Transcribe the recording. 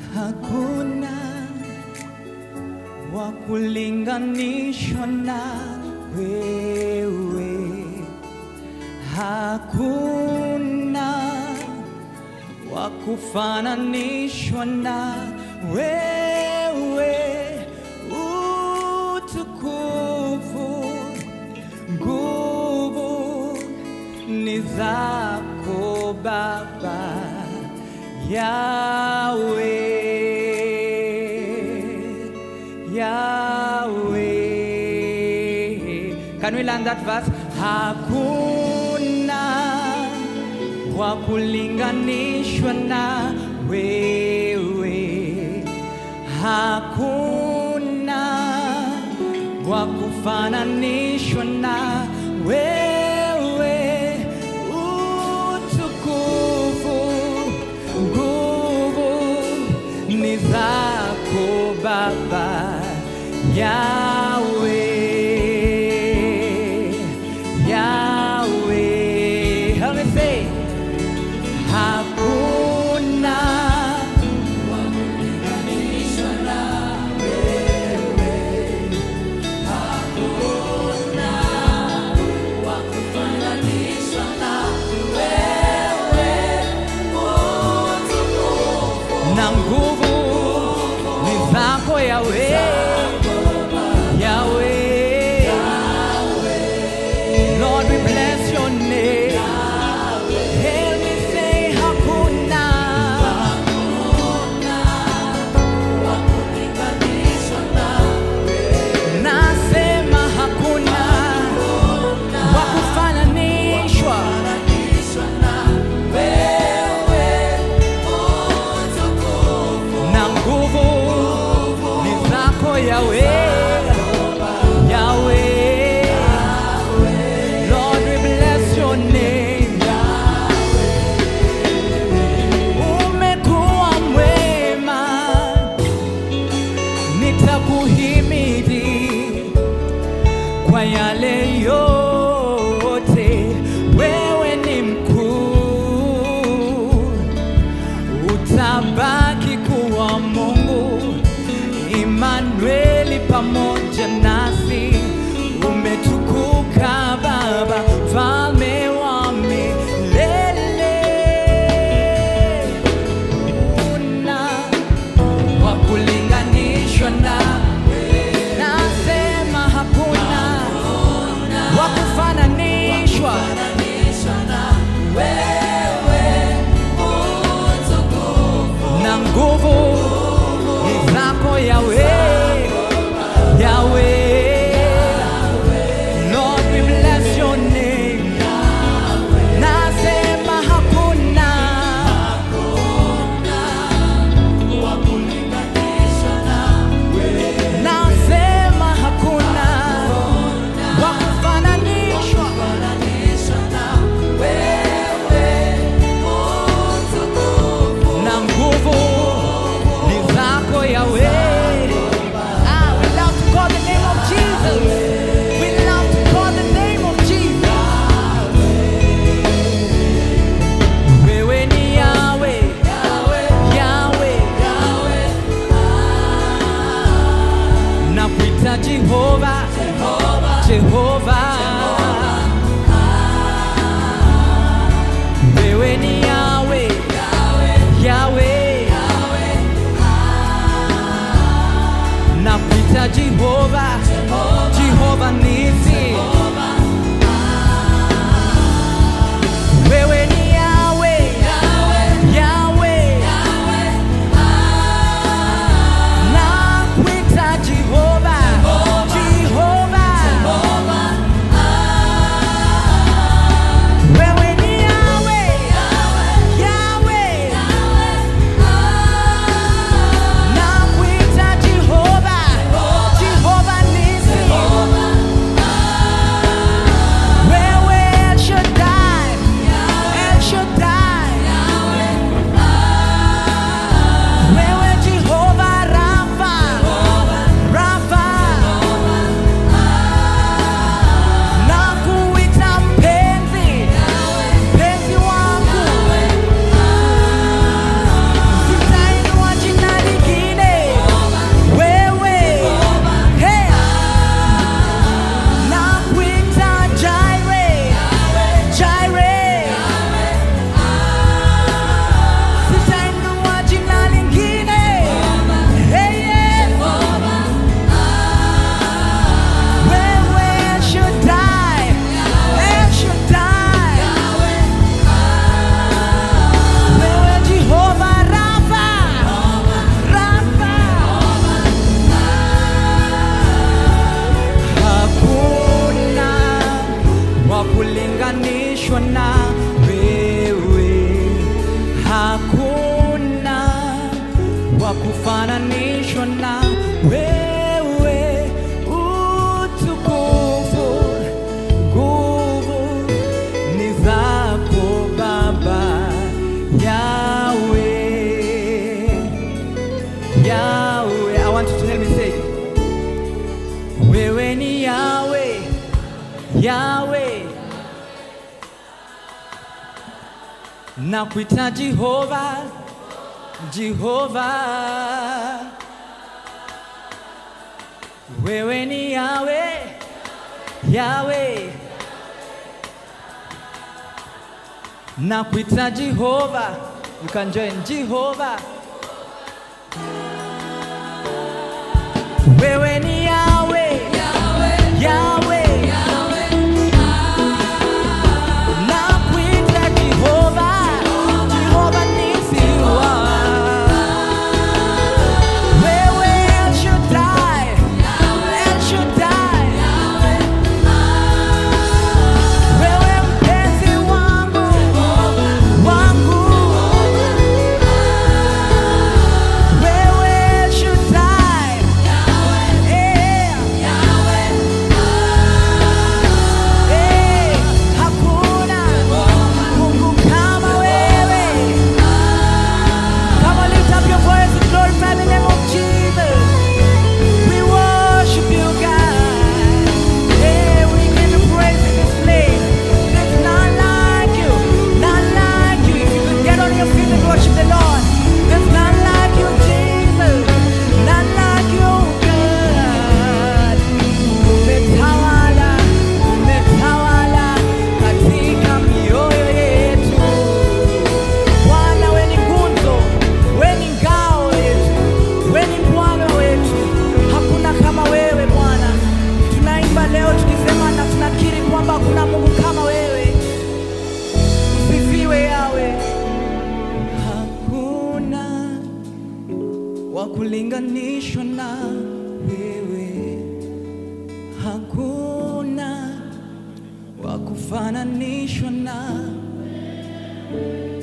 hakuna wa kulinganishwa na wewe, hakuna wa kufananishwa na wewe, utukufu, nguvu ni zako Baba Yahweh, Yahweh. Can we learn that verse? Hakuna wa kulinganishwa na wewe, hakuna wa kufananishwa na wewe, utukufu, nguvu ni zako Baba Yahweh, Yahweh. Help me say, hakuna na nguvu ni zako Yahweh, Yahweh. Lord, we bless your name. Help me say hakuna. Nasema hakuna wa kufananishwa na nguvu ni zako Yahweh, Yahweh. Lord, we bless your name. Umekuwa mwema, nitakuhimidi kwa yale yote. Wewe ni mkuu, utabaki kuwa Mungu Imanueli pamoja nasi. Umetukuka Baba, mfalme wa milele. Una wa kulinganishwa na nasema hakuna wa kufananishwa na nguvu ni zako Yahweh, Yahweh. wa kufananishwa na wewe, utukufu, nguvu ni zako Baba Yahweh. Yahweh, I want you to help me say, wewe ni Yahweh, Yahweh. Na kuita Jehova, Jehova. Wewe ni Yahweh, Yahweh. Na kuita Jehova, you can join Jehova. Wewe ni Yahweh, Yahweh. Na kuita Jehova, Jehova nisiwa. Wewe El Shaddai, El Shaddai. Wewe mpenzi wangu, wangu. Wewe El Shaddai, eh. Eh, hakuna Mungu kama wewe. Come on, lift up your voice and glorify the name of Jesus. We worship you, God. Yeah, we give you praise in this place. There's none like you, none like you. If you could get on your feet and worship the Lord. There's none like you, Jesus. None like you, God. Umetawala, umetawala katika mioyo yetu. Bwana we ni nguzo, we ni ngao yetu, we ni Bwana wetu. Hakuna kama wewe Bwana. Tunaimba leo tukisema na tunakiri kwamba hakuna Mungu kama wewe. Usifiwe yawe. Hakuna wa kulinganishwa na wewe. Hakuna wa kufananishwa na